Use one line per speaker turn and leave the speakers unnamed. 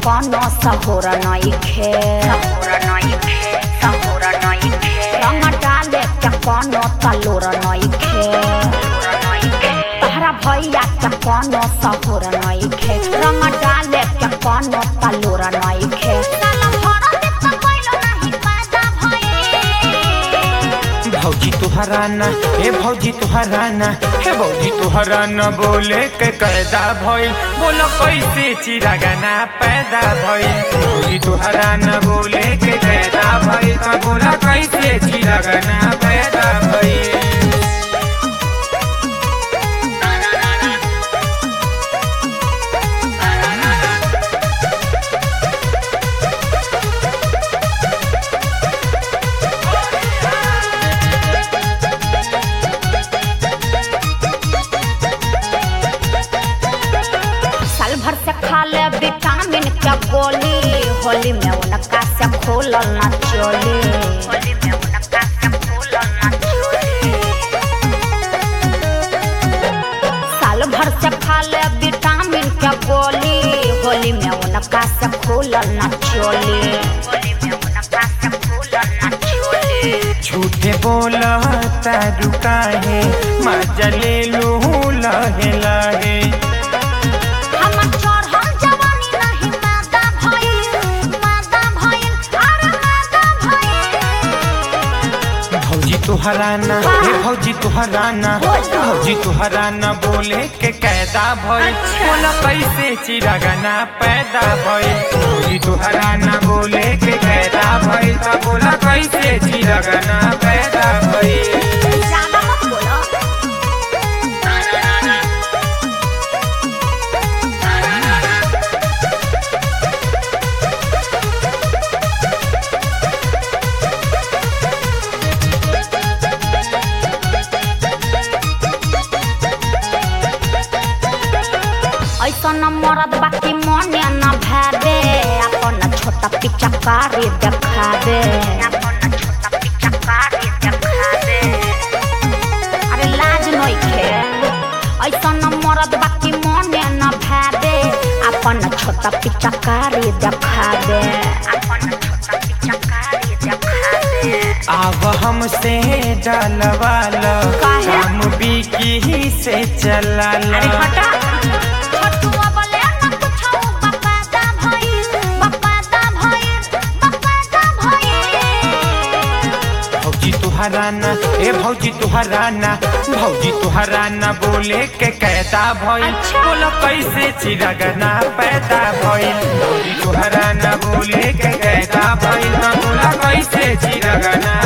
कोनो सहोर नइखे रंग डाले के कोनो तलोर नइखे तहरा भैया के कोनो सहोर नइखे रंग डाले के कोनो तलोर नइखे साला भर देत कइलो नाही पैदा भइल
भौजी तुहरा ना हे भौजी तुहरा ना हे भौजी तुहरा ना बोले के कैदा भइल बोलो कैसे चिरागाना पैदा भइल भौजी तुहरा ना बोले के कैदा भइल त बोला कैसे चिरागाना पैदा भइल
साल भर से खा ले विटामिन के गोली होली में उनका से खोलल ना चोली होली में उनका से खोलल ना चोली साल भर से खा ले विटामिन के गोली होली में उनका से खोलल ना चोली होली में उनका से खोलल ना चोली
झूठे बोला तारू काहे मजा ले लू लहे लहे
हमर चढ़ल जवानी नहीं मादा भइल मादा भइल अरे मादा भइल
भौजी तुहरा ना हे भौजी तुहरा ना भौजी तुहरा ना बोले के कैदा भइल बोला कैसे चिरागाना पैदा भइल भौजी तुहरा ना बोले के कैदा भइल त बोला कैसे चिरागाना पैदा भइल
ज्यादा मत बोलो ऐसन मरद बाकी मने न भावे अपन छोटा पिच्चा कारी देखावे अपन छोटा पिच्चा कारी देखावे अरे लाज नइखे ऐसन मरद बाकी मने न भावे अपन छोटा पिच्चा कारी देखावे अपन छोटा पिच्चा कारी देखावे
आव हमसे डलवाल
काहे?
काम बिकी से चलाला
अरे हटा छोटुआ बोले न कुछो बपादा भइल बपादा भइल बपादा भइल
भौजी तुहरा ना ए भौजी तुहरा ना भौजी तुहरा ना बोले के कैदा भइल
अच्छा।
बोला कैसे चिरगना पैदा भइल भौजी तुहरा ना बोले के कैदा भइल त बोला कैसे चिरगना